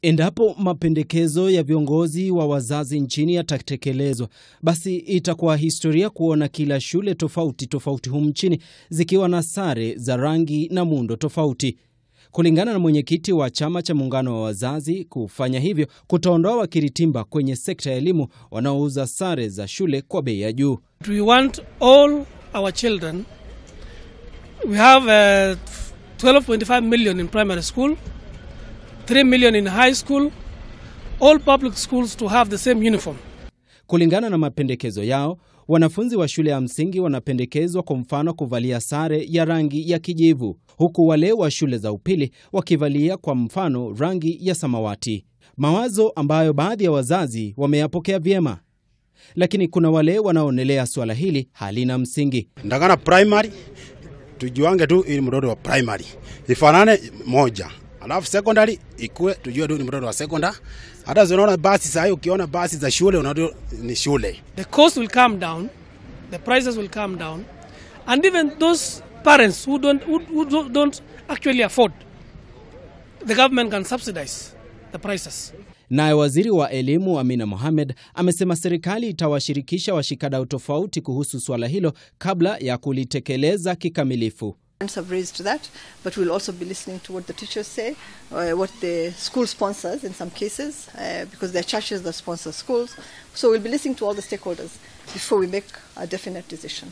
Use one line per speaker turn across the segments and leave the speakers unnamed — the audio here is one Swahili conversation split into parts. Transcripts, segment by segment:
Endapo mapendekezo ya viongozi wa wazazi nchini yatatekelezwa, basi itakuwa historia kuona kila shule tofauti tofauti humu nchini zikiwa na sare za rangi na muundo tofauti. Kulingana na mwenyekiti wa chama cha muungano wa wazazi, kufanya hivyo kutaondoa wakiritimba kwenye sekta ya elimu wanaouza sare za shule kwa bei ya juu.
We want all our children. We have uh, 12.5 million in primary school, 3 million in high school, all public schools to have the same uniform.
Kulingana na mapendekezo yao, wanafunzi wa shule ya msingi wanapendekezwa kwa mfano kuvalia sare ya rangi ya kijivu, huku wale wa shule za upili wakivalia kwa mfano rangi ya samawati, mawazo ambayo baadhi ya wazazi wameyapokea vyema, lakini kuna wale wanaoonelea suala hili halina msingi.
ndakana primary tujuange tu ili mtoto wa primary ifanane moja, alafu secondary ikue tujue tu ni mtoto wa secondary. Hata zinaona basi saa hii, ukiona basi za shule unaona ni shule.
The cost will come down, the prices will come down, and even those parents who don't, who, who don't actually afford, the government can subsidize the prices.
Naye waziri wa elimu Amina Mohamed amesema serikali itawashirikisha washikadau tofauti kuhusu suala hilo kabla ya kulitekeleza kikamilifu.
Parents have raised that, but we'll also be listening to what the teachers say, uh, what the school sponsors in some cases, uh, because there are churches that sponsor schools. So we'll be listening to all the stakeholders before we make a definite decision.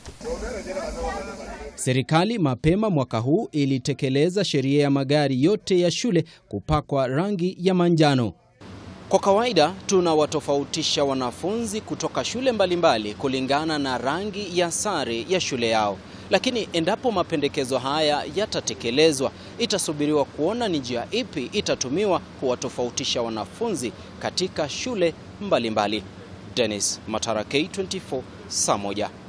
Serikali mapema mwaka huu ilitekeleza sheria ya magari yote ya shule kupakwa rangi ya manjano. Kwa kawaida tunawatofautisha wanafunzi kutoka shule mbalimbali kulingana na rangi ya sare ya shule yao, lakini endapo mapendekezo haya yatatekelezwa, itasubiriwa kuona ni njia ipi itatumiwa kuwatofautisha wanafunzi katika shule mbalimbali. Dennis Matara, K24, saa moja.